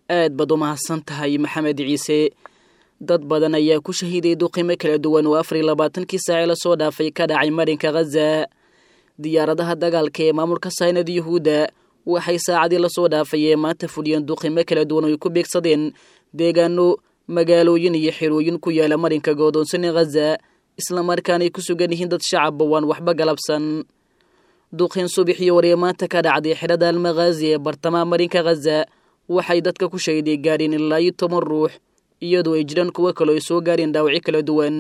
aad baad u mahadsan tahay maxamed ciise dad badan ayaa ku shahiiday duqimo kala duwan oo afar iyo labaatankii saace lasoo dhaafay ka dhacay marinka khaza diyaaradaha dagaalka ee maamulka saynad yuhuudda waxay saacadii lasoo dhaafay ee maanta fuliyeen duqimo kala duwan oo ay ku beegsadeen deegaano magaalooyin iyo xirooyin ku yaala marinka goodoonsani khaza islamarkaana ay ku sugan yihiin dad shacabba waan waxba galabsan duqin subaxii hore ee maanta ka dhacday xidhada almakhaazi ee bartamaha marinka khaza waxay dadka ku shahiday gaadheen ilaa iyo toban ruux iyadoo ay jiraan kuwo kaloo ay soo gaareen dhaawacyo kala duwan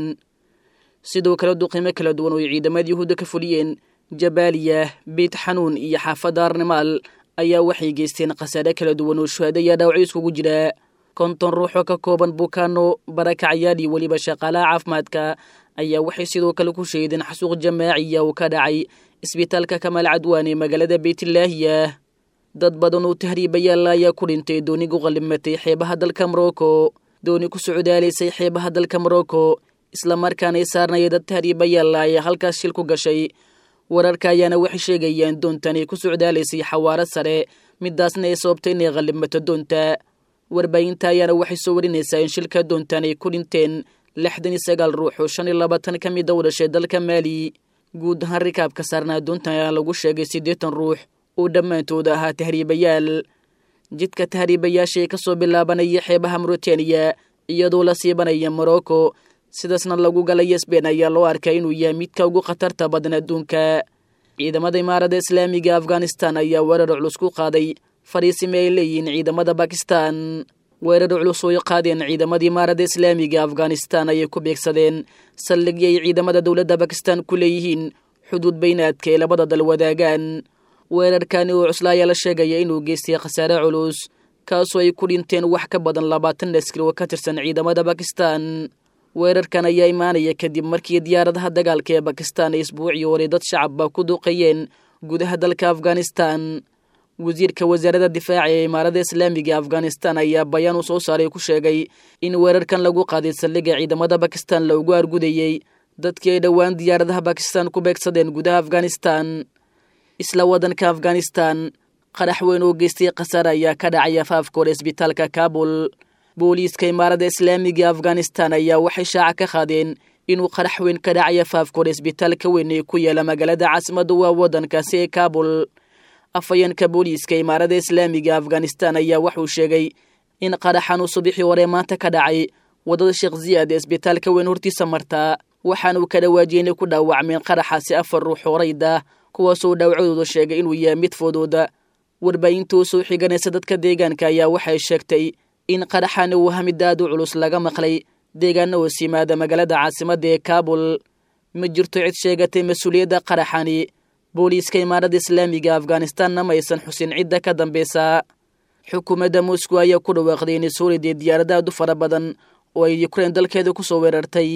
sidoo kale duqimo kala duwan oo ay ciidamada yuhuudda ka fuliyeen jabaaliya beit xanuun iyo xaafadda arnimaal ayaa waxay geysteen khasaare kala duwan oo shuhada ayaa dhaawacyo iskugu jira konton ruux oo ka kooban bukaano barakacayaal iyo weliba shaqaalaha caafimaadka ayaa waxay sidoo kale ku shahiideen xasuuq jamaaciya oo ka dhacay isbitaalka kamaal cadwaan ee magaalada beytlaahiya dad badan oo tahriibayaalla ayaa ku dhintay dooni ku qallimatay xeebaha dalka morocco dooni ku socdaalaysay xeebaha dalka morocco islamarkaana ay saarnaya dad tahriibayaalla ayaa halkaas shil ku gashay wararka ayaana waxay sheegayaan doontan ay ku socdaalaysay xawaaro sare midaasna ay sababtay inay qallimato doonta warbaahinta ayaana waxay soo warinaysaa in shilka doontan ay ku dhinteen lixdan iyo sagaal ruux oo shan iyo labaatan ka mid a u dhashay dalka maali guud ahaan rikaabka saarnaa doontan ayaa lagu sheegay siddeetan ruux oo dhammaantooda ahaa tahriibayaal jidka tahriibayaasha ee ka soo bilaabanaya xeebaha mauritaniya iyadoo la siibanaya morocco sidaasna lagu galaya sbein ayaa loo arkay inuu yahay midka ugu khatarta badan adduunka ciidamada imaaradda islaamiga afghanistan ayaa weerar culus ku qaaday fariisime ay leeyihiin ciidamada bakistan weerar culus oo ay qaadeen ciidamada imaaradda islaamiga afghanistan ayay ku beegsadeen saldhigii ay ciidamada dowladda bakistan ku leeyihiin xuduud baynaadka ee labada dal wadaagaan weerarkani oo cusla ayaa la sheegaya inuu geystay khasaare culus kaasoo ay ku dhinteen wax ka badan labaatan askari oo ka tirsan ciidamada bakistan weerarkan ayaa imaanaya kadib markii diyaaradaha dagaalka ee bakistan ay isbuucii hore dad shacabba ku duqeeyeen gudaha dalka afghanistan wasiirka wasaaradda difaaca ee imaaradda islaamiga afghanistan ayaa bayaan uu soo saaray ku sheegay in weerarkan lagu qaaday saldhigga ciidamada bakistan loogu argudayey dadkii ay dhowaan diyaaradaha bakistan ku beegsadeen gudaha afghanistan isla waddanka afghanistan qarax weyn oo geystay khasaare ayaa ka dhacay afaafka hore isbitaalka kaabul booliiska imaaradda islaamiga afghanistan ayaa waxay shaaca ka qaadeen inuu qarax weyn ka dhacay afaafka hore isbitaalka weyn ee ku yaala magaalada caasimadda waa waddankaasi ee kaabul afhayeenka booliiska imaaradda islaamiga afghanistan ayaa wuxuu sheegay in qaraxan uu subaxii hore maanta ka dhacay waddada sheekh ziyaad ee isbitaalka weyn hortiisa martaa waxaanuu ka dhawaajiyey inay ku dhaawacmeen qaraxaasi afar ruux horayda kuwaasoo dhaawacdooda sheegay inuu yahay mid foodooda warbaahintuu soo xiganaysa dadka deegaanka ayaa waxay sheegtay in qaraxani uu hamid aad u culus laga maqlay deegaana hoos yimaada magaalada caasimadda ee kaabul ma jirto cid sheegatay mas-uuliyadda qaraxani booliiska imaaradda islaamiga afghanistanna ma aysan xusin cidda ka dambeysa xukuumadda moscow ayaa ku dhawaaqday inay soo riday diyaarada aad u fara badan oo ay yukrain dalkeeda ku soo weerartay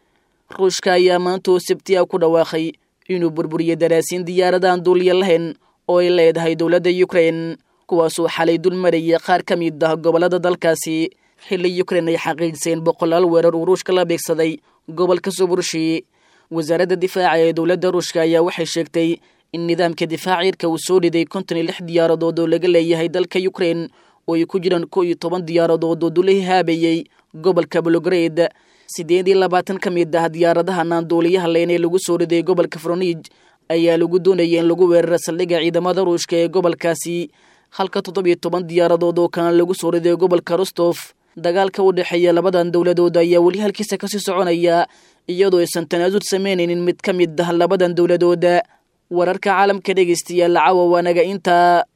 ruushka ayaa maanta oo sabtiya ku dhawaaqay inuu burburiyey daraasiin diyaaradaaan duuliya lahayn oo ay leedahay dowladda yukrain kuwaasoo xalay dul marayay qaar ka mid ah gobollada dalkaasi xilli yukrain ay xaqiijiseen boqolaal weerar uu ruushka la beegsaday gobolka suburshi wasaaradda difaaca ee dowladda ruushka ayaa waxay sheegtay in nidaamka difaac cirka uu soo riday konton iyo lix diyaaradood oo laga leeyahay dalka yukrain oo ay ku jiraan kow iyo toban diyaaradood oo dula haabayey gobolka bologred siddeed iyo labaatan ka mid ah diyaaradahan aan duuliyaha leyn ee lagu soo riday gobolka fronij ayaa lagu doonayay in lagu weeraro saldhigga ciidamada ruushka ee gobolkaasi halka toddobiyo toban diyaaradood oo kana lagu soo riday gobolka rostof dagaalka u dhexeeya labadan dowladood ayaa weli halkiisa kasii soconaya iyadoo aysan tanaasud samaynaynin mid ka mid ah labadan dowladooda wararka caalamka dhegeystayaal cawa waanaga intaa